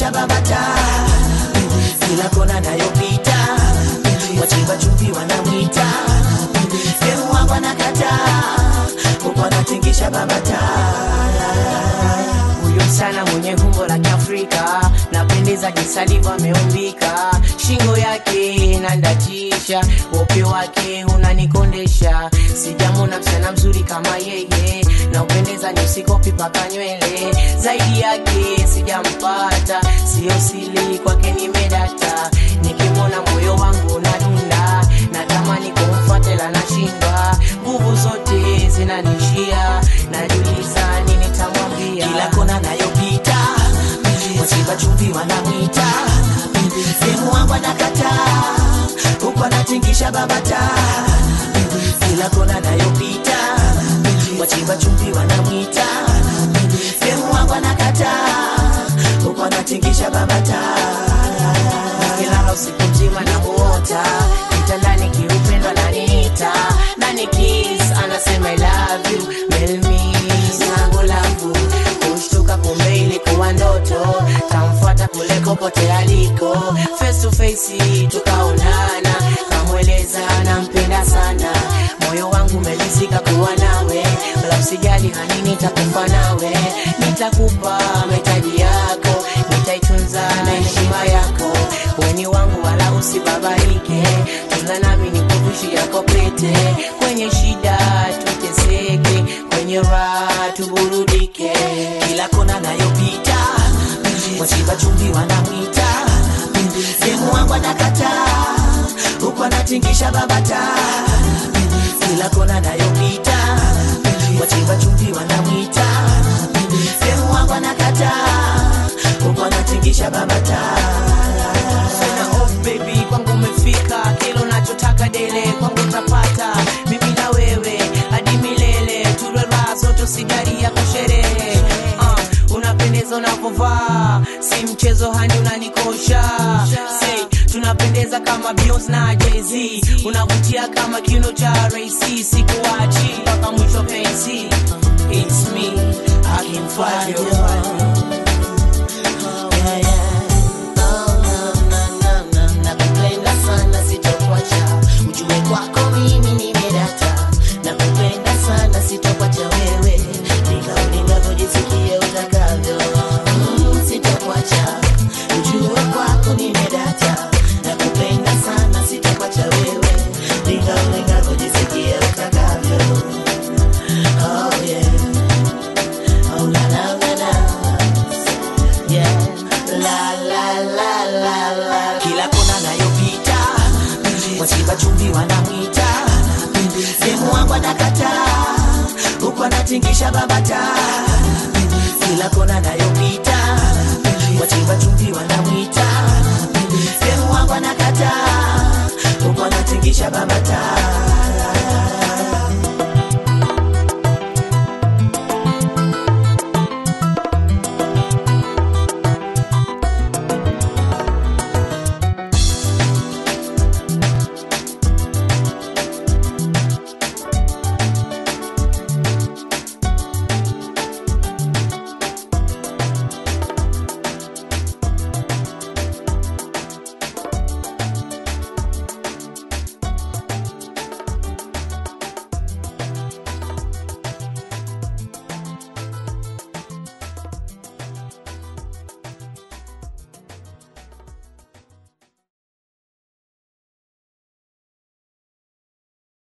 anatingisha babata kila kona nayopita wachimba chumvi wanamwita demu wangu anakataa huku anatingisha babata huyo msana mwenye umbo la kiafrika napendeza jinsi alivyo ameumbika shingo yake nandatisha upe wake unanikondesha sijamona msichana mzuri kama yeye na upendeza ni usikopi paka nywele zaidi yake sijampata sio sili kwake nimedata nikimwona moyo wangu unadunda natamani kumfuatela nashindwa nguvu zote zinanishia najuliza nini tamwambia kila kona nayopita wachimba chumvi wanamwita demu wangu anakataa huku anatingisha babata kila kona nayopita wachimba chumvi wanamwita demu wangu anakataa huku anatingisha babata Nikilala usiku mzima na muota kitandani kiupendo ananiita nani kiss anasema I love you melmi sangu langu kushtuka kumbe ilikuwa ndoto tamfuata kule kopote aliko face to face tukaonana kamweleza nampenda sana moyo wangu umelizika kuwa nawe wala usijali hani nitakufa nawe nitakupa mahitaji yako nitaitunza na heshima yako weni wangu wala usibabaike tunza nami nikuvishi yako pete kwenye shida tuteseke kwenye raha tuburudike kila kona nayopita wachimba chumvi wanamwita demu wangu anakataa huku anatingisha babata kila kona nayopita wachimba chumvi wanamwita demu wangu anakataa huku anatingisha babata Sina off baby kwangu umefika kile unachotaka dele kwangu utapata mimi na wewe hadi milele tulwe raha zote sigari ya kusherehe uh, unapendeza unapovaa si mchezo hani unanikosha say tunapendeza kama Beyonce na Jay-Z unavutia kama kiuno cha Ray-C sikuachi mpaka mwisho pensi it's me I can find you nakupenda sana sitokuacha ujue kwako mimi nimedata nakupenda sana sitokuacha wewe nikauningavojisikie utakavyo Mm, sitokuacha ujue kwako nimedata nakupenda sana sitokuacha wewe nikauningavojisikie utakavyo oh yeah oh la la la la yeah la la la la la kila kona nayopita wachimba chumvi wanamwita demu wangu anakataa huku anatingisha babata kila kona nayopita wachimba chumvi wanamwita demu wangu anakataa huku anatingisha babata